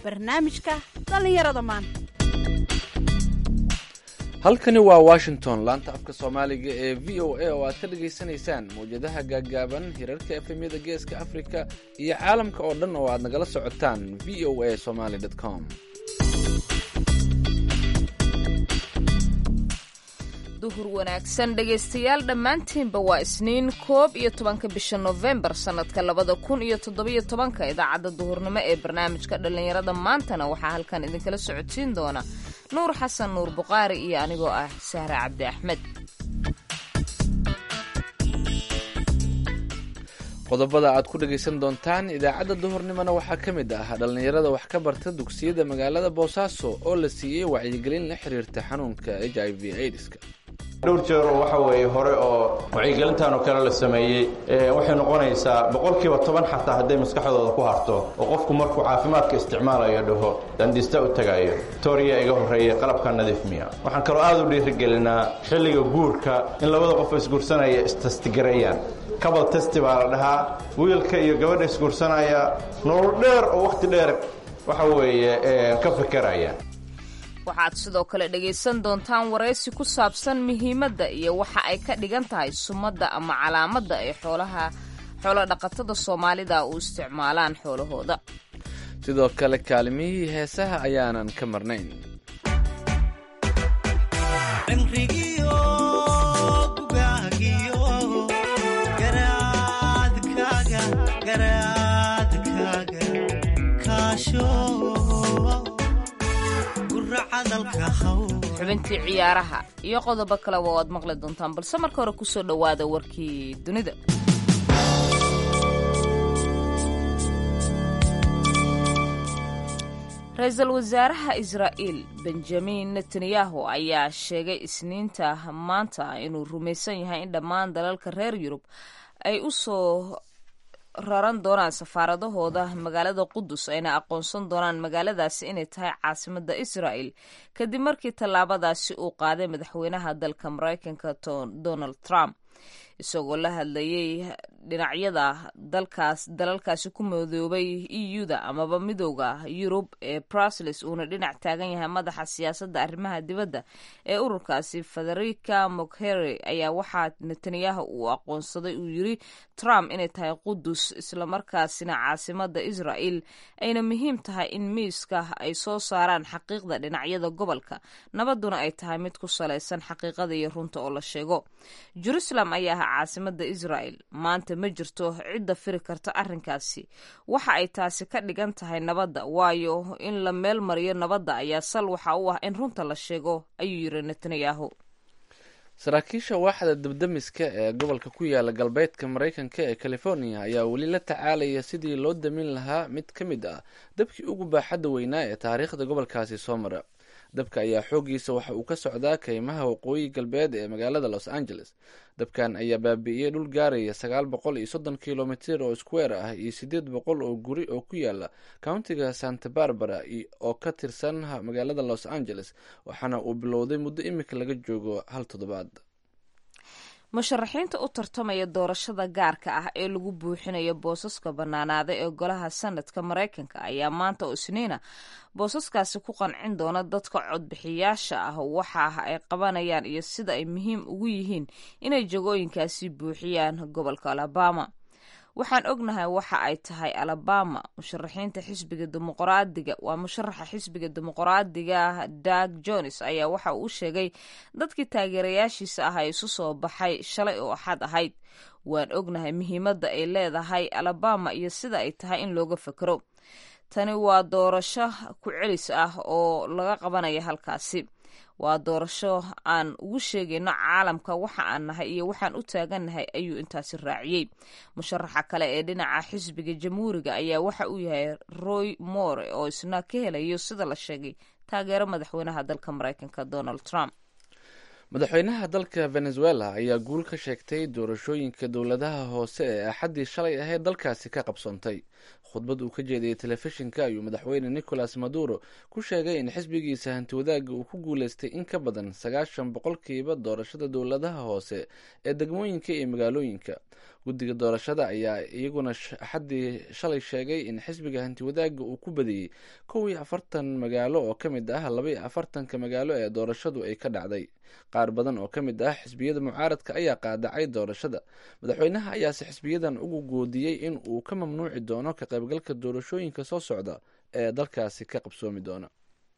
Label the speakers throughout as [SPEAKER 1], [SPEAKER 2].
[SPEAKER 1] barnaamijka dhallinyarada maanta
[SPEAKER 2] halkani waa washington laanta afka soomaaliga ee v o a oo aad ka dhagaysanaysaan mawjadaha gaaggaaban hirarka efemyada geeska afrika iyo caalamka oo dhan oo aad nagala socotaan v o a somaly com
[SPEAKER 3] duhur wanaagsan dhegaystayaal dhammaantiinba waa isniin koob iyo tobanka bisha nofembar sannadka labada kun iyo toddobiyo tobanka idaacadda duhurnimo ee barnaamijka dhallinyarada maantana waxaa halkan idinkala socodsiin doona nuur xasan nuur buqaari iyo anigoo ah sahre cabdi axmed
[SPEAKER 2] qodobada aad ku dhagaysan doontaan idaacadda duhurnimona waxaa ka mid ah dhallinyarada wax ka barta dugsiyada magaalada boosaaso oo la siiyey wacyigelin la xiriirta xanuunka h i v aids-ka
[SPEAKER 4] dhowr jeer oo waxa weeye hore oo wacyigelintan oo kale la sameeyey waxay noqonaysaa boqolkiiba toban xataa hadday maskaxdooda ku harto oo qofku markuu caafimaadka isticmaalayo dhaho dandista u tagayo toriya iga horreeya qalabka nadiif miya waxaan kaloo aad u dhiirigelinaa xilliga guurka in labada qof isguursanaya istastigareeyaan cabal testi baa la dhahaa wiilka iyo gabadha isguursanaya nolol dheer oo wakhti dheer waxa weeye ka fekeraya
[SPEAKER 3] waxaad sidoo kale dhegaysan doontaan waraysi ku saabsan muhiimadda iyo waxa ay ka dhigan tahay sumadda ama calaamadda ay xoolaha xoolodhaqatada soomaalida u isticmaalaan xoolahooda
[SPEAKER 2] sidoo kale kaalimihii heesaha ayaanan ka marnayn
[SPEAKER 3] xubintii ciyaaraha iyo qodobo kaleba oo aad maqli doontaan balse marka hore kusoo dhowaada warkii dunida ra-iisul wasaaraha israa'iil benjamin netanyahu ayaa sheegay isniinta maanta inuu rumaysan yahay in dhammaan dalalka reer yurub ay u soo raran doonaan safaaradahooda magaalada qudus ayna aqoonsan doonaan magaaladaasi inay tahay caasimada israa'el kadib markii tallaabadaasi uu qaaday madaxweynaha dalka maraykanka donald trump isagoo la hadlayay dhinacyada dalkaas dalalkaasi ku madoobay e u-da amaba midooda yurub ee brusels uuna dhinac taagan yahay madaxa siyaasadda arrimaha dibadda ee ururkaasi federica moghery ayaa waxaa netanyahu uu aqoonsaday uu yiri trump inay tahay qudus islamarkaasina caasimada israel ayna muhiim tahay in miiska ay soo saaraan xaqiiqda dhinacyada gobolka nabaduna ay tahay mid ku salaysan xaqiiqada iyo runta oo la sheego jerusalem ayaa ah caasimada israel maanta ma jirto cidda firi karta arrinkaasi waxa ay taasi ka dhigan tahay nabadda waayo in la meel mariyo nabadda ayaa sal waxa u ah in runta la sheego ayuu yiri netanyahu
[SPEAKER 2] saraakiisha waaxda dabdamiska ee gobolka ku yaala galbeedka maraykanka ee california ayaa weli la tacaalaya sidii loo damin lahaa mid ka mid ah dabkii ugu baaxadda weynaa ee taariikhda gobolkaasi soo mara dabka ayaa xooggiisa waxa uu ka socdaa kaymaha waqooyi galbeed ee magaalada los angeles dabkan ayaa baabi'iyey dhul gaaraya sagaal boqol iyo soddon kilomitir oo square ah iyo siddeed boqol oo guri oo ku yaala countiga santa barbara oo ka tirsan magaalada los angeles waxaana uu bilowday muddo imika laga joogo hal toddobaad
[SPEAKER 3] musharaxiinta u tartamaya doorashada gaarka ah ee lagu buuxinayo boosaska bannaanaada ee golaha sanadka maraykanka ayaa maanta oo isniina boosaskaasi ku qancin doona dadka codbixiyaasha ah waxa ay qabanayaan iyo sida ay muhiim ugu yihiin inay jagooyinkaasi buuxiyaan gobolka alabama waxaan ognahay waxa ay tahay alabama musharaxiinta xisbiga dimuqraadiga waa musharaxa xisbiga dimuqraadiga dag jones ayaa waxa uu sheegay dadkii taageerayaashiisa ah ee isu soo baxay shalay oo axad ahayd waan ognahay muhiimadda ay leedahay alabama iyo sida ay tahay in looga fekero tani waa doorasho ku celis ah oo laga qabanaya halkaasi waa doorasho aan ugu sheegayno caalamka waxa aan nahay iyo waxaan u taagannahay ayuu intaasi raaciyey musharaxa kale ee dhinaca xisbiga jamhuuriga ayaa waxa uu yahay roy more oo isna ka helayo sida la sheegay taageero madaxweynaha dalka maraykanka donald trump
[SPEAKER 2] madaxweynaha dalka venezuela ayaa guul ka sheegtay doorashooyinka dowladaha hoose ee axaddii shalay ahayd dalkaasi ka qabsoontay khudbad uu ka jeediyey telefishinka ayuu madaxweyne nicolas maduro ku sheegay in xisbigiisa hantiwadaaga uu ku guuleystay in ka badan sagaashan boqolkiiba doorashada dowladaha hoose ee degmooyinka iyo magaalooyinka guddiga doorashada ayaa iyaguna axaddii shalay sheegay in xisbiga hantiwadaaga uu ku badiyey kow iyo afartan magaalo oo ka mid ah laba iyo afartanka magaalo ee doorashadu ay ka dhacday qaar badan oo ka mid ah xisbiyada mucaaradka ayaa qaadacay doorashada madaxweynaha ayaase xisbiyadan ugu goodiyey in uu ka mamnuuci doono ka qaybgalka doorashooyinka soo socda ee dalkaasi ka qabsoomi doona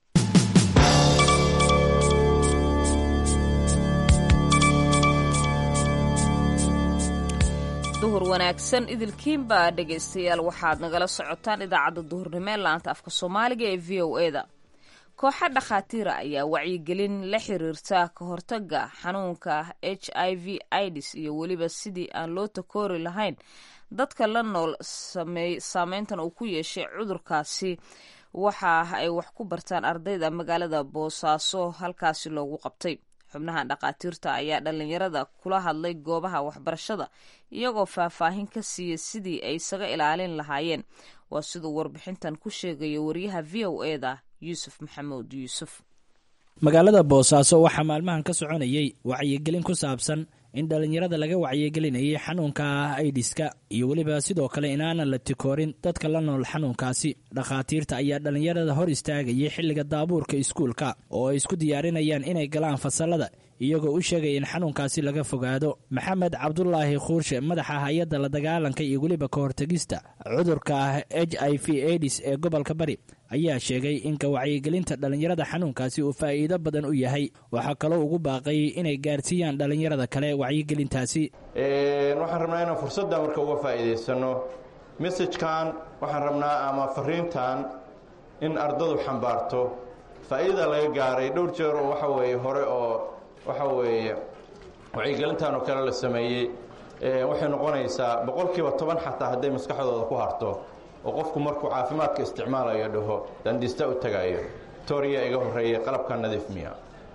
[SPEAKER 3] duhur wanaagsan idilkiinba dhegaystayaal waxaad nagala socotaan idaacadda duhurnimo ee laanta afka soomaaliga ee v o e da kooxa dhakhaatiira ayaa wacyigelin la xiriirta ka hortaga xanuunka h i v ids iyo weliba sidii aan loo takoori lahayn dadka la nool saameyntan uu ku yeeshay cudurkaasi waxa ay wax ku bartaan ardayda magaalada boosaaso halkaasi loogu qabtay xubnaha dhakhaatiirta ayaa dhallinyarada kula hadlay goobaha waxbarashada iyagoo faahfaahin ka siiyey sidii ay isaga ilaalin lahaayeen waa siduu warbixintan ku sheegaya wariyaha v o e da yuusuf maxamuud yuusuf
[SPEAKER 5] magaalada boosaaso waxaa maalmahan ka soconayay wacyigelin ku saabsan in dhallinyarada laga wacyigelinayay xanuunka aidiska iyo weliba sidoo kale inaanan la tikoorin dadka la nool xanuunkaasi dhakhaatiirta ayaa dhallinyarada hor istaagayay xilliga daabuurka iskuulka oo ay isku diyaarinayaan inay galaan fasalada iyagoo u sheegaya in xanuunkaasi laga fogaado maxamed cabdulaahi khuurshe madaxa hay-adda la dagaalanka iyo weliba ka hortegista cudurka h i v adis ee gobolka bari ayaa sheegay in ka wacyigelinta dhallinyarada xanuunkaasi uu faa'iido badan u yahay waxaa kaloo ugu baaqay inay gaarsiiyaan dhallinyarada kale wacyigelintaasi
[SPEAKER 4] waxaan rabnaa inaan fursadda marka uga faa'iidaysano messajkan waxaan rabnaa ama fariintan in ardadu xambaarto faa'iidada laga gaaray dhowr jeer oo waxa weeye hore oo waxa weeye wacyigelintan oo kale la sameeyey waxay noqonaysaa boqolkiiba toban xataa hadday maskaxdooda ku harto oo qofku markuu caafimaadka isticmaalayo dhaho dandista u tagayo toriya iga horeeya qalabka nadiif miya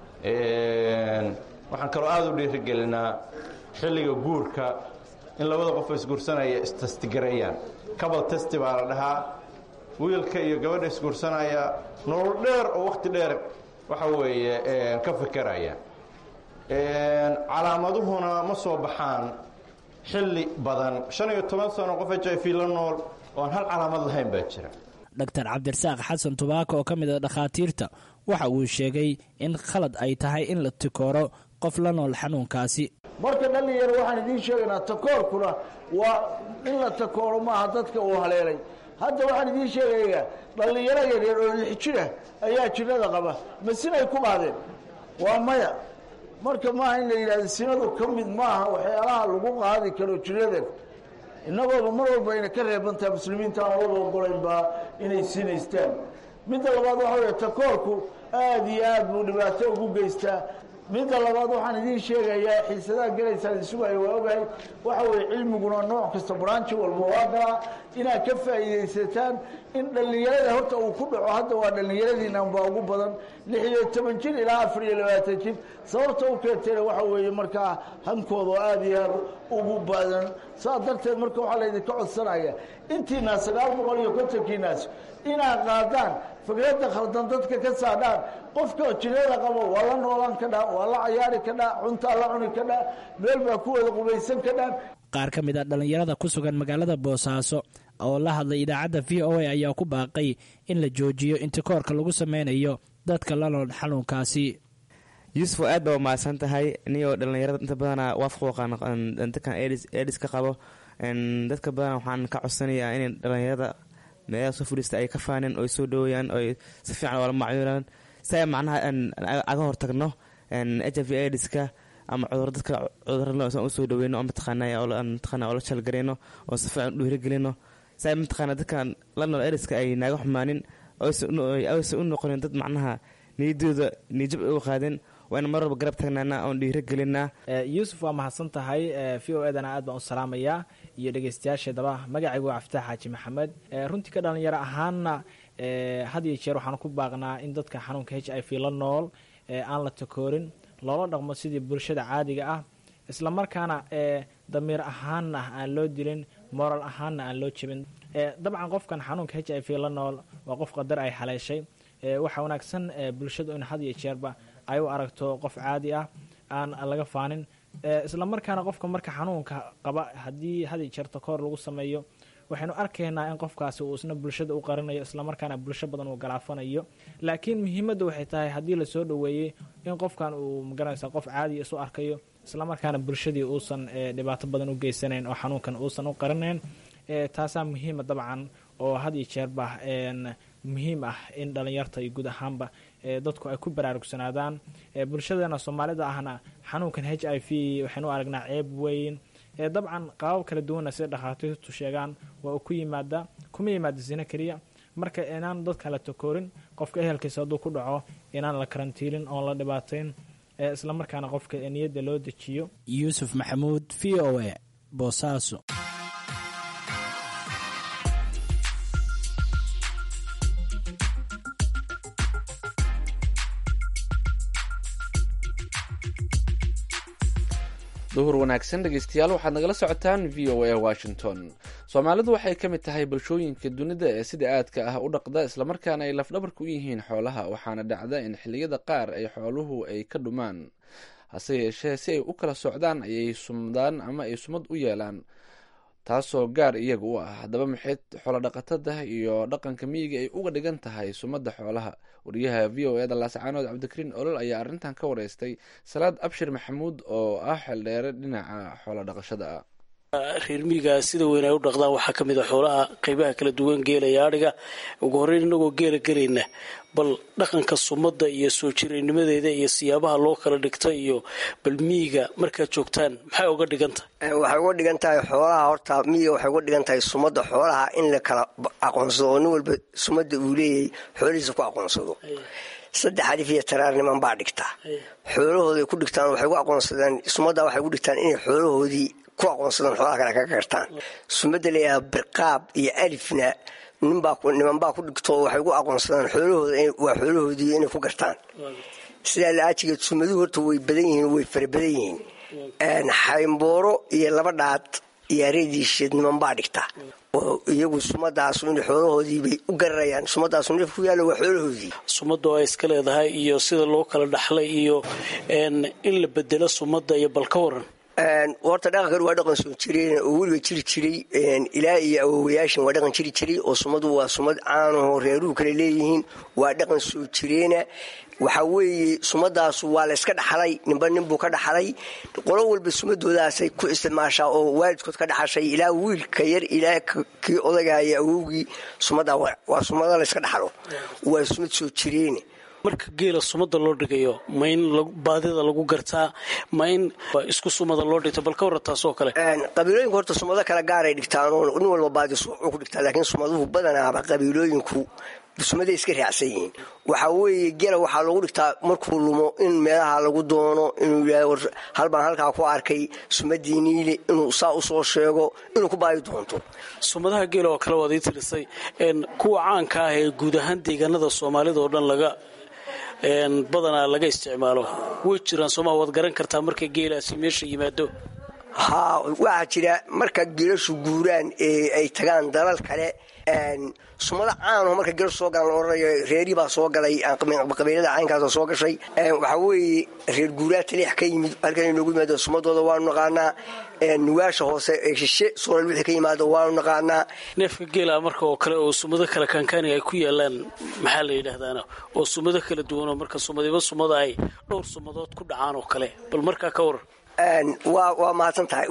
[SPEAKER 4] waxaan kaloo aada u dhiirigelinaa xilliga guurka in labada qof isguursanaya istastigareeyaan cabal testi baa la dhahaa wiilka iyo gabadha isguursanaya nolol dheer oo wakhti dheer waxa weeye ka fikeraya calaamaduhuna ma soo baxaan xilli badan shan iyo toban sano qof h i v la nool oon hal calaamad lahayn baa jira
[SPEAKER 5] dr cabdirasaaq xasan tubaako oo ka mid a dhakhaatiirta waxa uu sheegay in khalad ay tahay in la tikooro qof la nool xanuunkaasi
[SPEAKER 6] marka dhallinyaro waxaan idiin sheegaynaa takoorkuna waa in la takooro maaha dadka uu haleelay hadda waxaan idiin sheegayaa dhallinyaro yaryar oo lix jira ayaa jirada qaba ma sinay ku qaadeen waa maya marka maaha in la yidhahdo sinadu ka mid maaha waxyaalaha lagu qaadi karo jiradan innagooba mar walba ayna ka reebantaha muslimiinta aan wada ogolaynbaa inay sinaystaan midda labaad waxa wey takoorku aada iyo aad buu dhibaato ugu geystaa midda labaad waxaan idiin sheegayaa xiisadaha gelaysaan isugayo waa ogahay waxa weye cilmiguna nooc kasta branchi walba waa galaa inaad ka faa'iidaysataan in dhallinyarada horta uu ku dhaco hadda waa dhallinyaradiinan baa ugu badan lix iyo toban jir ilaa afar iyo labaatan jir sababta u keentayna waxa weeye markaa hankooda oo aada iyo aad ugu badan saas darteed marka waxaa laydinka codsanaya intiinaas sagaal boqol iyo kontonkiinaas inaad qaadaan fikradda khaldan dadka ka saadhaan qofka jirada qabo waa la noolaan ka dhaa waa la cayaari ka dhaa cuntaa la cuni ka dhaa meel baa ku wada qubaysan ka dhaan
[SPEAKER 5] qaar ka mid a dhallinyarada ku sugan magaalada boosaaso oo la hadlay idaacadda v o a ayaa ku baaqay in la joojiyo intikoorka lagu sameynayo dadka la nool xanuunkaasi
[SPEAKER 7] yuusuf aad baa umahadsan tahay niyoo dhallinyarada inta badana waafaqooqandadkan edis ka qabo dadka badana waxaan ka codsanayaa inay dhallinyarada meelaha soo fadhiista ay ka faanin oy soo dhaweeyaan oy si fiican oola macmuulaan si ay macnaha aga hortagno h i v ediska ama cudur dadka cudursan usoo dhaweyno mataqaana oola jalgareyno oo si fiican u dhiirigelino si ay mataqaana dadkan la nool ediska ay naaga xumaanin aysa u noqonin dad macnaha niyadooda niyajab ay u qaadin waa in mar walba garab taagnaana oon dhiiro gelinaa
[SPEAKER 8] yuusuf waa mahadsan tahay v o edana aad baan u salaamayaa iyo dhegeystayaasheedaba magacaygu waa caftaax xaaji maxamed runtii ka dhalinyaro ahaanna had iyo jeer waxaan ku baaqnaa in dadka xanuunka h i v la nool aan la takoorin loola dhaqmo sidii bulshada caadiga ah islamarkaana damiir ahaanna aan loo dilin moral ahaanna aan loo jebin dabcan qofkan xanuunka h i v la nool waa qof qadar ay haleeshay waxaa wanaagsan bulshadu in had iyo jeerba ay u aragto qof caadi ah aan laga faanin isla markaana qofka marka xanuunka qaba haddii had iyo jeer takoor lagu sameeyo waxaynu arkaynaa in qofkaasi uu isna bulshada u qarinayo islamarkaana bulsho badan uu galaafanayo laakiin muhiimadda waxay tahay haddii lasoo dhoweeyey in qofkan uu magaranaysa qof caadiya isu arkayo islamarkaana bulshadii uusan dhibaato badan u geysanayn oo xanuunkan uusan u qarinayn taasaa muhiima dabcan oo had iyo jeerba muhiim ah in dhallinyarta iyo guud ahaanba dadku ay ku baraarugsanaadaan bulshadeena soomaalida ahna xanuunkan h i v waxaynu aragnaa ceeb weyn dabcan qaabab kala duwanna sida dhakhaatiirtu sheegaan waa uu ku yimaada kuma yimaada sino keliya marka inaan dadka la takoorin qofka ehelkiisa hadduu ku dhaco inaan la karantiilin oon la dhibaatayn islamarkaana qofka niyadda loo dejiyo
[SPEAKER 5] yuusuf maxamuud v o a boosaaso
[SPEAKER 2] duhur wanaagsan dhegeystayaal waxaad nagala socotaan v o a washington soomaalidu waxay ka mid tahay bulshooyinka dunida ee sida aadka ah u dhaqda islamarkaana ay lafdhabarka u yihiin xoolaha waxaana dhacda in xilliyada qaar ay xooluhu ay ka dhumaan hase yeeshee si ay u kala socdaan ayay sumdaan ama ay sumad u yeelaan taasoo gaar iyaga u ah haddaba maxay xoolodhaqatada iyo dhaqanka miyiga ay uga dhigan tahay sumadda xoolaha wariyaha v o eda laascaanood cabdikariin olol ayaa arrintan ka wareystay salaad abshir maxamuud oo ah xeeldheere dhinaca xoolodhaqashada ah
[SPEAKER 9] reer miyiga sida weyn ay u dhaqdaan waxaa ka mid a xoolaha qeybaha kala duwan geela iyo adhiga ugu horreyn inagoo geela gelayna bal dhaqanka sumadda iyo soo jiraynimadeeda iyo siyaabaha loo kala dhigta iyo bal miyiga markaad joogtaan maxay uga dhigan tahay
[SPEAKER 10] waxay uga dhigan tahay xoolaha horta miyiga waxay uga dhigan tahay sumadda xoolaha in la kala aqoonsado oo nin walba sumadda uu leeyahay xoolihiisa ku aqoonsado saddex alif iyo taraar niman baa dhigta xoolahooday ku dhigtaan waxay ku aqoonsadaan sumadda waxay ku dhigtaan inay xoolahoodii ku aqoonsadaan xoolaha kale kaga gartaan sumadda layahaa birqaab iyo alifna niman baa ku dhigto waxay ku aqoonsadaan xoolahooda waa xoolahoodii inay ku gartaan sidaa la-aajigeed sumaduhu horta way badan yihiin way fara badan yihiin xaymbooro iyo laba dhaad iyo areediisheed niman baa dhigta oo iyagu sumadaasu inay xoolahoodiibay u gararayaan sumadaasu neef ku yaalla waa xoolahoodii
[SPEAKER 9] sumadda oo ay iska leedahay iyo sida loo kala dhaxlay iyo in la bedelo sumadda iyo bal ka waran
[SPEAKER 10] horta dhaqankan waa dhaqan soo jireen oo weliba jiri jiray ilaa iyo awowayaashan waa dhaqan jiri jiray oo sumadu waa sumad caanaho reeruhu kale leeyihiin waa dhaqan soo jireena waxaa weeye sumadaasu waa layska dhaxlay ninba ninbuu ka dhaxlay qolo walba sumadoodaasay ku isticmaashaa oo waalidkood ka dhaxashay ilaa wiilka yar ilaa kii odagaya awowgii sumaddaa waa sumado layska dhaxlo waa sumad soo jireene
[SPEAKER 9] marka geela sumada loo dhigayo ma in baadida lagu gartaa ma in isku sumada loo dhigto bal ka warra taasoo kale
[SPEAKER 10] qabiilooyinku horta sumado kale gaaray dhigtaanoo nin walba baadi suucuu ku dhigtaa laakiin sumaduhu badanaaba qabiilooyinku sumaday iska raacsan yihiin waxaa weeye gela waxaa lagu dhigtaa markuu lumo in meelaha lagu doono inuu yidhahdo halbaan halkaa ku arkay sumadii niile inuu saa usoo sheego inuu ku baadi doonto
[SPEAKER 9] sumadaha geela oo kale waad ii tirisay kuwa caanka ah ee guud ahaan deegaanada soomaalida oo dhan laga badanaa laga isticmaalo way jiraan sooma waad garan kartaa marka geelaasi meesha yimaado
[SPEAKER 10] haa waxaa jira marka geelashu guuraan ee ay tagaan dalal kale sumado caanoo marka geelashu soo galaan la odhanayo reerii baa soo galay qabiilada caynkaasoo soo gashay waxaa weeye reer guuraa taliix ka yimid halkan inoogu yimaado sumadooda waanu naqaanaa nugaasha hoose ee shishe soolal wixii ka yimaado waanu naqaanaa
[SPEAKER 9] neefka geela marka oo kale oo sumado kale kaankaani ay ku yaalaan maxaa la yidhaahdaana oo sumado kala duwanoo marka sumadiba sumada ay dhowr sumadood ku dhacaan oo kale bal markaa ka waran
[SPEAKER 10] waa mahadsan tahay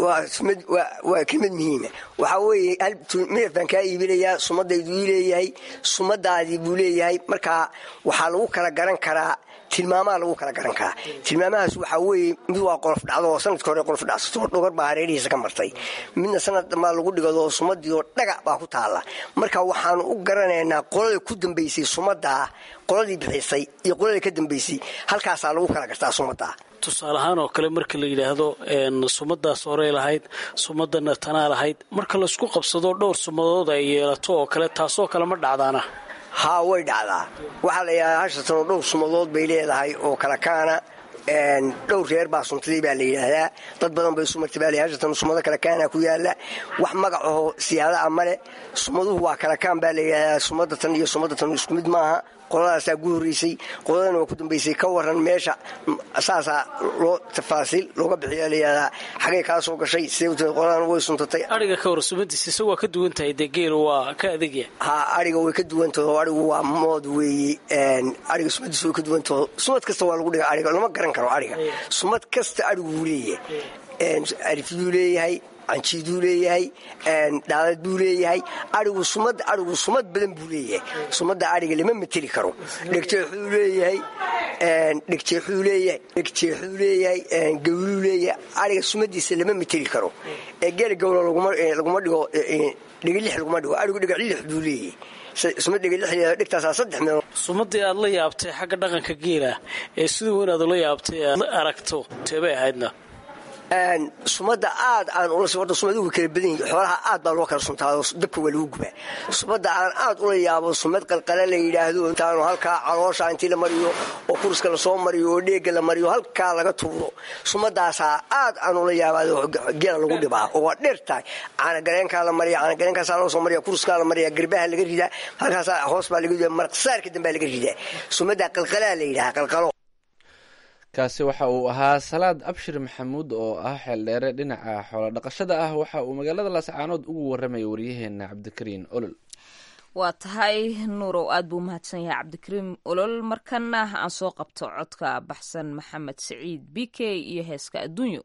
[SPEAKER 10] waa kelmad muhiima waxaa weeye midaf baan kaa iibinayaa sumadaydu ii leeyahay sumadaadii buu leeyahay markaa waxaa lagu kala garan karaa tilmaamaha lagu kala garan karaa tilmaamahaas waxaa weeye mid waa qolof dhacdo oo sanadka hore qolof dhacsato dhogar baa hareerihiisa ka martay midna sanad dambaa lagu dhigado sumadii oo dhagac baa ku taalla marka waxaanu u garanaynaa qolada ku dambaysay sumadaa qoladii bixisay iyo qoladii ka dambaysay halkaasaa lagu kala gartaa sumadaa
[SPEAKER 9] tusaale ahaan oo kale marka la yidhaahdo sumadaas horey lahayd sumadana tanaa lahayd marka laysku qabsado dhowr sumadood ay yeelato oo kale taasoo kale ma dhacdaana
[SPEAKER 10] haa way dhacdaa waxaa la yidhahdaa hashatanoo dhowr sumadood bay leedahay oo kala kaana dhowr reer baa suntadii baa la yidhaahdaa dad badan bay sumartay baa la hashatan sumado kale kaana ku yaala wax magacaho siyaada a male sumaduhu waa kala kaan baa la yidhaahdaa sumada tan iyo sumada tan isku mid maaha qoladaasaa gu horreysay qoladana waa ku dambaysay ka waran meesha saasaa loo tafaasiil looga bixiya layihahdaa xagay kaa soo gashay siday qoladana way suntatay
[SPEAKER 9] ariga ka hor sumadiisa isagu waa ka duwan tahay dee geelu waa ka adegya
[SPEAKER 10] ha ariga way ka duwantaho arigu waa mood weeye ariga sumadiisa way ka duwantaho sumad kasta waa lagu dhiga ariga lama garan karo ariga sumad kasta arigu wuu leeyahay arifyuu leeyahay canjiiduu leeyahay dhaalad buu leeyahay arigu sumad arigu sumad badan buu leeyahay sumadda ariga lama mateli karo dhegjeexuu leeyahay dhegjeexuu leeyahay dhegjeexuu leeyahay gawluu leeyahay ariga sumadiisa lama mateli karo ee geela gawlo laguma dhigo dhegilix laguma dhigo arigu dhegaclix buu leeyahay sumad dhegilix dhegtaasaa saddex meel
[SPEAKER 9] sumadii aad la yaabtay xagga dhaqanka geela ee siduu inaad ula yaabtay aad aragto teebay ahaydna
[SPEAKER 10] sumada aad aan ula horta sumaduhu kala badan yihin xoolaha aad baa loo kala suntaado dabka waa lagu gubaa sumada aan aad ula yaabo sumad qalqala la yidhaahdo intaanu halkaa caloosha intii la mariyo oo kurska lasoo mariyo oo dheega la mariyo halkaa laga tuuro sumadaasaa aad aan ula yaabaado geela lagu dhibaa oo waa dheer tahay caanagareenkaa la mariya caanagareenkaasaa loo soo mariya kurskaa la mariya garbaha laga ridaa halkaasaa hoos baa laga ridaa marqsaarka dambaa laga ridaa sumadaa qalqalaa la yidhaha qalqalo
[SPEAKER 2] kaasi waxa uu ahaa salaad abshir maxamuud oo ah xeeldheere dhinaca xoolo dhaqashada ah waxa uu magaalada laascaanood ugu warramaya waryaheena cabdikariin olol
[SPEAKER 3] waa tahay nuurow aad buu mahadsan yahay cabdikariim olol markana aan soo qabto codka baxsan maxamed siciid b k iyo heeska adduunyo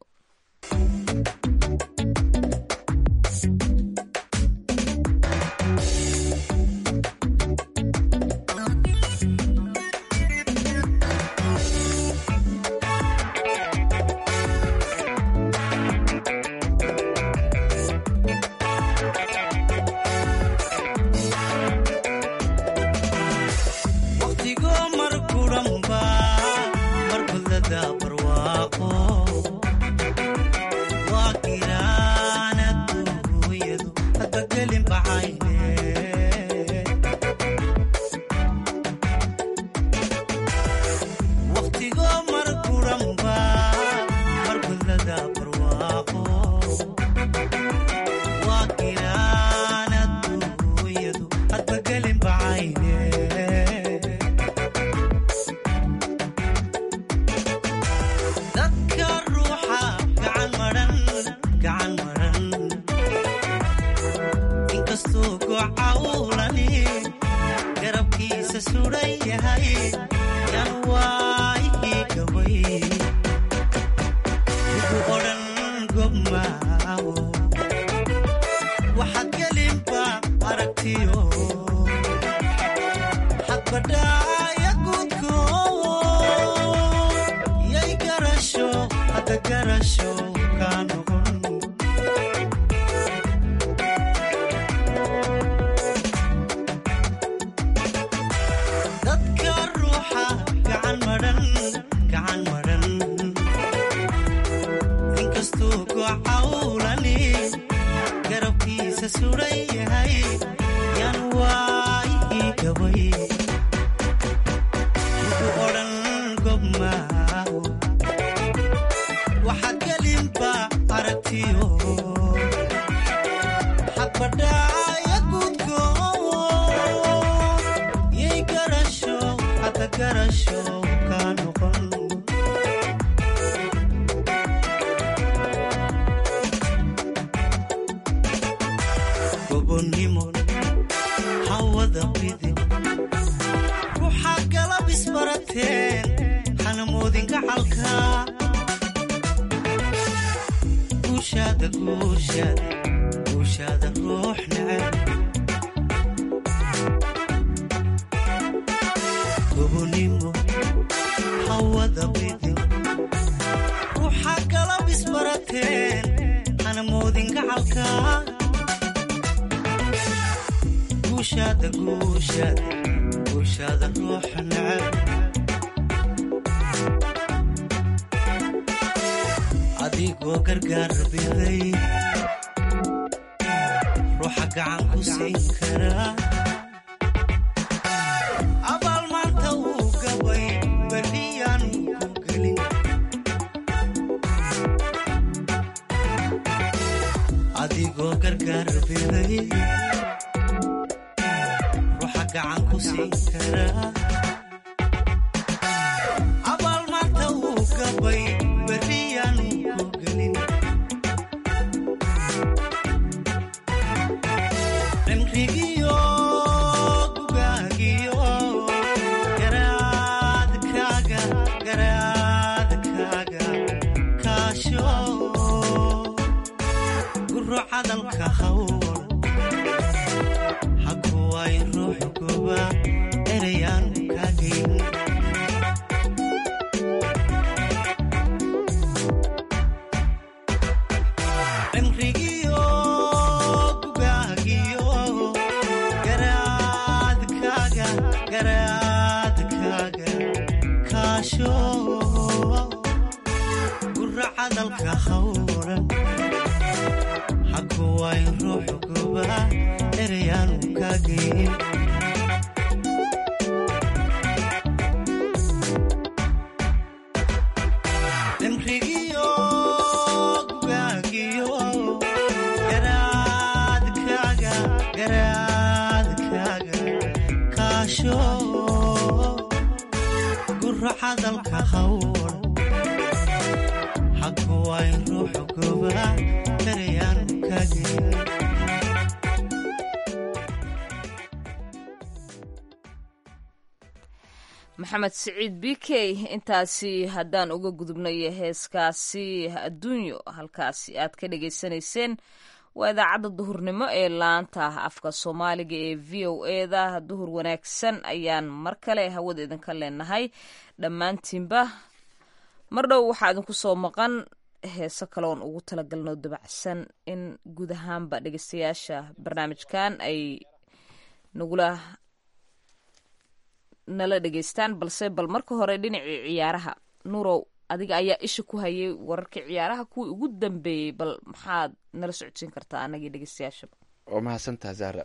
[SPEAKER 11] adigoo gargaar biday ruuxa gacan ku siin karaa abaal maanta wuu gabay berriyaanu ku gelin adigoo gargaar biday ruuxa gacan ku siin karaa abaal maanta wuu gabay berriyaanu ku gelin cimrigiyo gugaagiyo garaadkaaga garaadkaaga kaasho guro cadalka hawl hakuway ruux goba erayaan kaagin cimrigiyo gugaagiyo garaadkaaga garaadkaaga kaasho guro cadalka hawlan hakuway ruux goba erayaan kaagin cimrigiyo gugaagiyo garaadkaaga garaadkaaga kaasho guro cadalka hawl hakuway ruux goba erayaan kaagin
[SPEAKER 3] maxamed siciid b k intaasi haddaan uga gudubnay heeskaasi adduunyo halkaasi aad ka dhagaysanayseen waa idaacadda duhurnimo ee laanta afka soomaaliga ee v o eda duhur wanaagsan ayaan mar kale hawada idinka leenahay dhammaantiinba mar dhow waxaa idinku soo maqan heeso kaleoon ugu talagalno dabacsan in guud ahaanba dhegeystayaasha barnaamijkan ay nagula nala dhegeystaan balse bal marka hore dhinacii ciyaaraha nurow adiga ayaa isha ku hayay wararkii ciyaaraha kuwii ugu dambeeyey bal maxaad nala socodsiin kartaa anagii dhegeystayaashaba
[SPEAKER 2] waa mahadsantaha zahra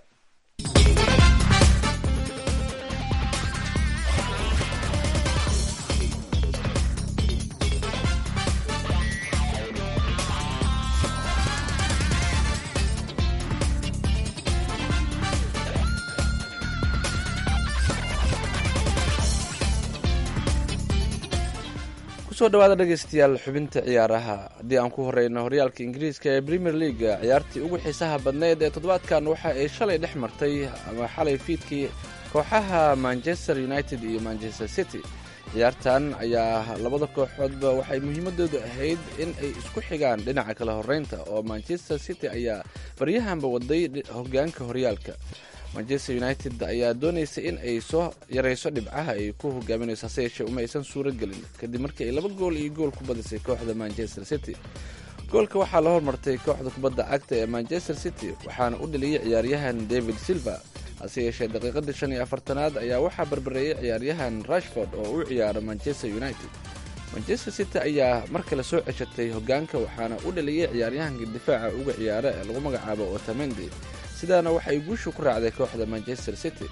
[SPEAKER 2] kusoo dhawaada dhegeystayaal xubinta ciyaaraha haddii aan ku horeyno horyaalka ingiriiska ee premier leaga ciyaartii ugu xiisaha badneyd ee toddobaadkan waxa ay shalay dhex martay ama xalay fiidkii kooxaha manchester united iyo manchester city ciyaartan ayaa labada kooxoodba waxay muhiimadoodu ahayd in ay isku xigaan dhinaca kala horeynta oo manchester city ayaa baryahanba waday hogaanka horyaalka manchester united ayaa doonaysa in ay soo yarayso dhibcaha ay ku hogaaminayso hase yeeshee uma aysan suuro gelin kadib markii ay laba gool iyo gool ku badisay kooxda manchester city goolka waxaa la hormartay kooxda kubadda cagta ee manchester city waxaana u dhaliyey ciyaaryahan david silva hase yeeshee daqiiqadii shan iyo afartanaad ayaa waxaa barbareeyey ciyaaryahan rashford oo u ciyaara manchester united manchester city ayaa mar kale soo ceshatay hogaanka waxaana u dhaliyey ciyaaryahanka difaaca uga ciyaara ee lagu magacaabo otamendi sidaana waxay guushu ku raacday kooxda manchester city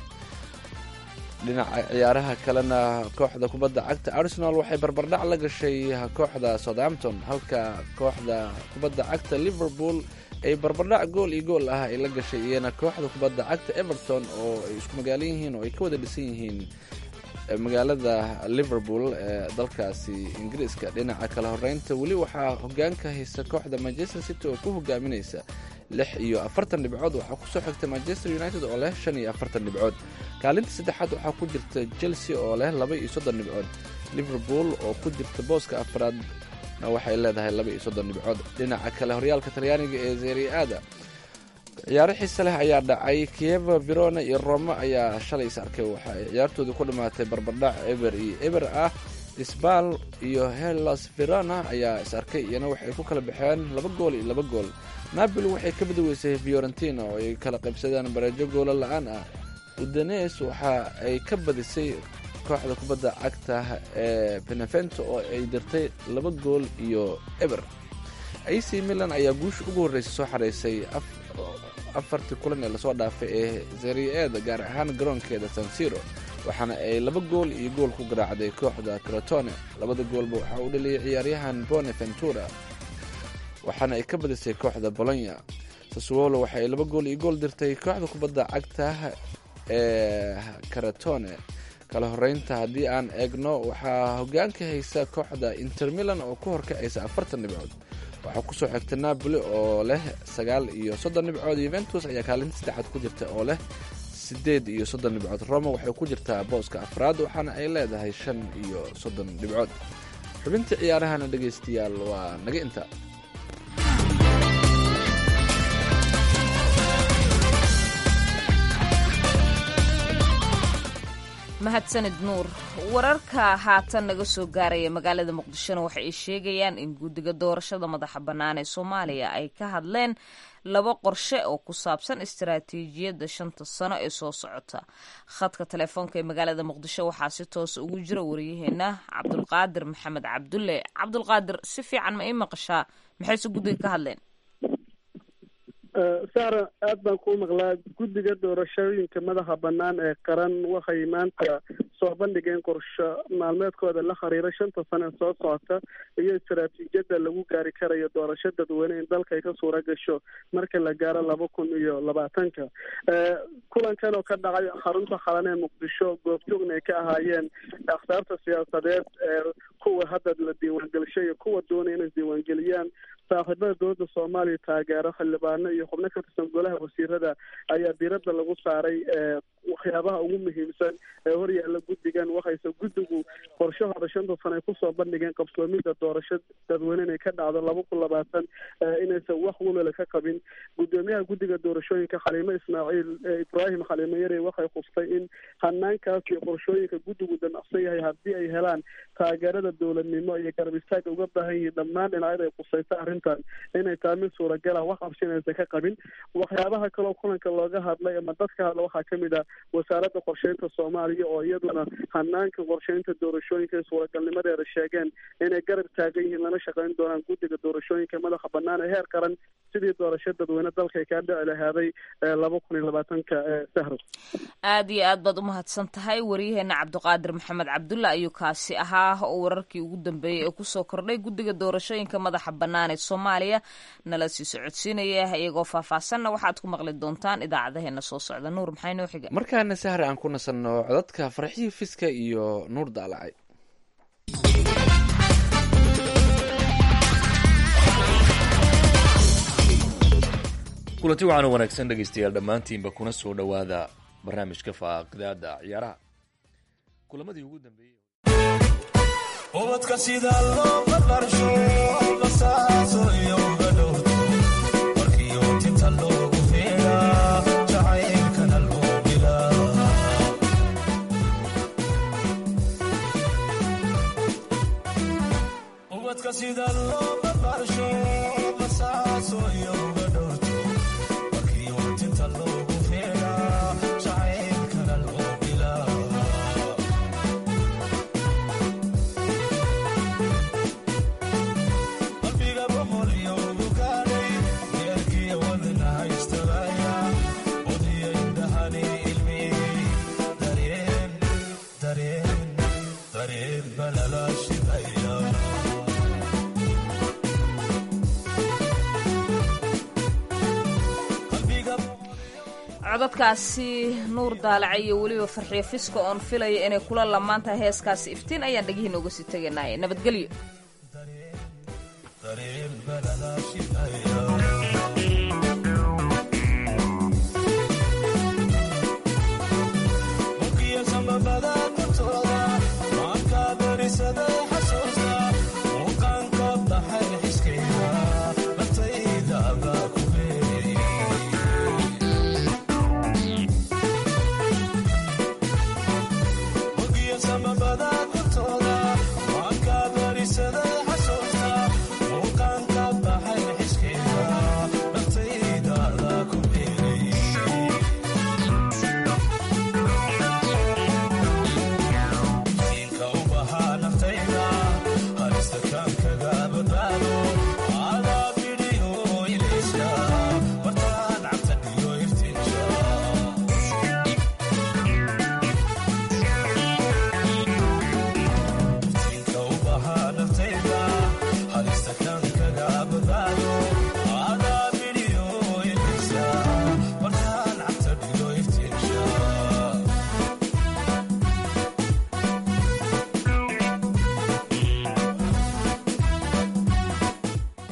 [SPEAKER 2] dhinaca ciyaaraha kalena kooxda kubadda cagta arsenal waxay barbardhac la gashay kooxda southampton halka kooxda kubadda cagta liverpool ay barbardhac gool iyo gool ah ay la gashay iyana kooxda kubadda cagta everton oo ay isku magaalo yihiin oo ay ka wada dhisan yihiin magaalada liverpool ee dalkaasi ingiriiska dhinaca kala horeynta weli waxaa hogaanka haysa kooxda manchester city oo ku hogaaminaysa lix iyo afartan dhibcood waxaa kusoo xigta manchester united oo leh shan iyo afartan dhibcood kaalinta saddexaad waxaa ku jirta chelsea oo leh laba iyo soddon dhibcood liverpool oo ku jirta booska afraadna waxay leedahay laba iyo soddon dhibcood dhinaca kale horyaalka talyaaniga ee zeriaada ciyaaro xiise leh ayaa dhacay kieva verona iyo roma ayaa shalay is arkay waxa ay ciyaartoodii ku dhammaatay barbardhac eber iyo eber ah sbal iyo hellas verona ayaa is arkay iyana waxay ku kala baxeen laba gool iyo laba gool napoli waxay ka badaweysay fiorentina oo ay kala qaybsadeen bareejo goola la-aan ah udanes waxa ay ka badisay kooxda kubadda cagta ee benevento oo ay dirtay laba gool iyo eber ac milan ayaa guusha ugu horreysay soo xareysay afartii kulan ee lasoo dhaafay ee zerieda gaar ahaan garoonkeeda sansiro waxaana ay laba gool iyo gool ku garaacday kooxda crotone labada goolba waxaa u dhaliyay ciyaaryahan boneventura waxaana ay ka badisay kooxda bolonya saswolo waxay laba gool iyo gool dirtay kooxda kubadda cagta ee karatone kala horeynta haddii aan eegno waxaa hogaanka haysa kooxda inter milan oo ku horkacaysa afartan dhibcood waxaa kusoo xigta napoli oo leh sagaal iyo soddon dhibcood yuventus ayaa kaalinta saddexaad ku jirta oo leh sideed iyo soddon dhibcood roma waxay ku jirtaa booska afraad waxaana ay leedahay shan iyo soddon dhibcood xubinta ciyaarahana dhegaystayaal waa naga inta
[SPEAKER 3] mahadsanid nuur wararka haatan naga soo gaaraya magaalada muqdishona waxa ay sheegayaan in guddiga doorashada madaxa bannaan ee soomaaliya ay ka hadleen laba qorshe oo ku saabsan istaraatiijiyadda shanta sano ee soo socota khadka telefoonka ee magaalada muqdisho waxaa si toosa ugu jira wariyaheena cabdulqaadir maxamed cabdulle cabdulqaadir si fiican ma ii maqashaa maxayse guddiga ka hadleen
[SPEAKER 12] saara aad baan kuu maqlaa guddiga doorashooyinka madaxa bannaan ee qaran waxay maanta soo bandhigeen qorsho maalmeedkooda la xiriira shanta sano ee soo socota iyo istaraatiijiyadda lagu gaari karayo doorasho dadweyne in dalka ay ka suura gasho marka la gaaro laba kun iyo labaatanka kulankan oo ka dhacay xarunta qaran ee muqdisho goobjoogna ay ka ahaayeen akhtaarta siyaasadeed ee kuwa hadda la diiwaangelishay iyo kuwa doonaya inay diiwaangeliyaan saaxiibada dowladda soomaaliya taageero xildhibaano iyo xubno ka tirsan golaha wasiirada ayaa diiradda lagu saaray waxyaabaha ugu muhiimsan ee horyaalla guddigan waxayse guddigu qorshahooda shanta sano ay kusoo bandhigeen qabsoomida doorasho dadweyne inay ka dhacdo laba kun labaatan inaysan wax welwela ka qabin guddoomiyaha guddiga doorashooyinka xaliimo ismaaciil ibraahim xaliimo yare waxay khustay in hanaankaas iyo qorshooyinka guddigu damacsan yahay haddii ay helaan taageerada dowladnimo iyo garab istaaga uga baahan yihiin dhammaan dhinacyada ay khusaysa arrintan inay tahay mid suuragal ah wax qabsinaysa ka qabin waxyaabaha kaloo kulanka looga hadlay ama dadka hadla waxaa kamid ah wasaaradda qorsheynta soomaaliya oo iyaduna hanaanka qorsheynta doorashooyinka ee suuragalnimadeeda sheegeen inay garab taagan yihiin lana shaqeyn doonaan guddiga doorashooyinka madaxa bannaan ee heer qaran sidii doorasho dadweyne dalka ay kaa dhici lahaaday laba kun iyo labaatanka sahro
[SPEAKER 3] aad iyo aad baad umahadsan tahay waryaheena cabdiqaadir maxamed cabdulla ayuu kaasi ahaa oo wararkii ugu dambeeyey ee kusoo kordhay guddiga doorashooyinka madaxa bannaan ee soomaaliya nala sii socodsiinaya iyagoo faahfaahsanna waxaad ku maqli doontaan idaacadaheena soo socda nuur maxay noo xiga
[SPEAKER 2] markaana sahre aan ku nasanno codadka farxii fiska iyo nuur daalacay
[SPEAKER 13] kulanti waxaanu wanaagsan dhegaystayaal dhammaantiinba kuna soo dhowaada barnaamijka faaqidaada ciyaaraha kulamadii ugu dambeeyey
[SPEAKER 11] ubadka sida loo barbaarsho basaaso iyo gadhow markiyo tinta loogu feera jacaylkana loo dilaa ubadka sida loo barbaarsho basaaso iyo gadhow markiyo tinta loogu feera jacaylkana loo dilaa qalbiga boqol iyo ugu gaadhay deerkiya wadna haystabaya odiya indhahani ilmiyey dareen dareen dareen balala shidaya
[SPEAKER 3] codadkaasi nuur daalaca iyo weliba farxiyo fiska oon filaya inay kula lamaan tahay heeskaasi iftiin ayaan dhegihiina uga sii teganaya nabadgelyo
[SPEAKER 11] dareen balala shidaya